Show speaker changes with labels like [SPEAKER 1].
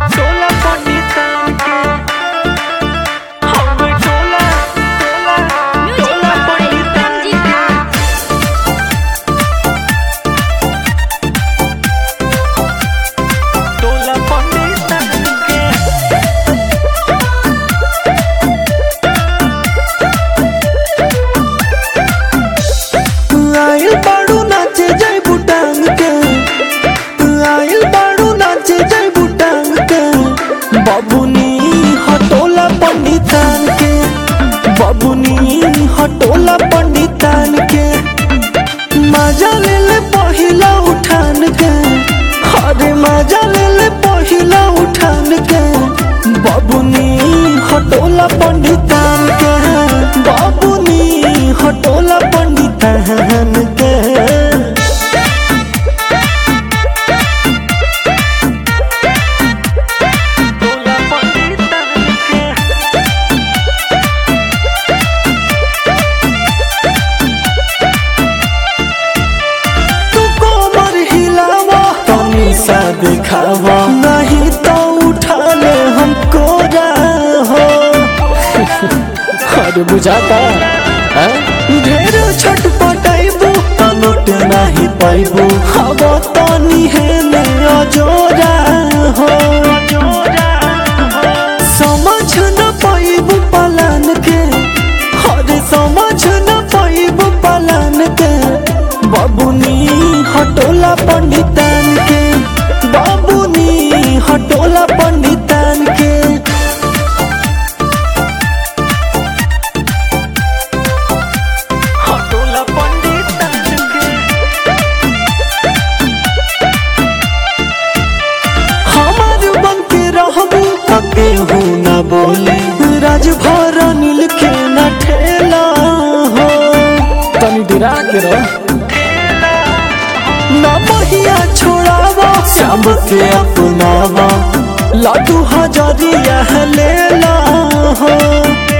[SPEAKER 1] टोला पंडितान के हवे टोला टोला टोला पंडितान के टोला पंडितान के
[SPEAKER 2] आइल बाड़ू नाचे जय बुटांग के आइल बाड़ू नाचे जय बुटांग के बबुनी हटोला पंडितान के बबुनी हटोला पंडितान के मजा ले ले पहिला उठान के अरे मजा ले ले पहिला उठान के बबुनी हटोला पंडितान के बबुनी हटोला पंडितान के
[SPEAKER 1] टोला पंडितान के
[SPEAKER 2] तू कोमर हिलावा तनी सा दिखावा नहीं तो उठा ले हमको हो अरे बुझाता है ढेर छटपटाइबू तो लुट नहीं पाइबू हवा तनी है ने अजोरा हो समझ न पाइबू पलान के अरे समझ न पाइबू पलान के बाबुनी हटोला पंडितान के बाबुनी हटोला पंडितान के
[SPEAKER 1] टोला पंडितान के
[SPEAKER 2] हमार बन के रहबू तके हूँ न बोले राजभर नील के न ठेला हो तनी डिरा के रह न महिया छोड़ावा शाम के अपनावा लाडू हजरिया लेला हो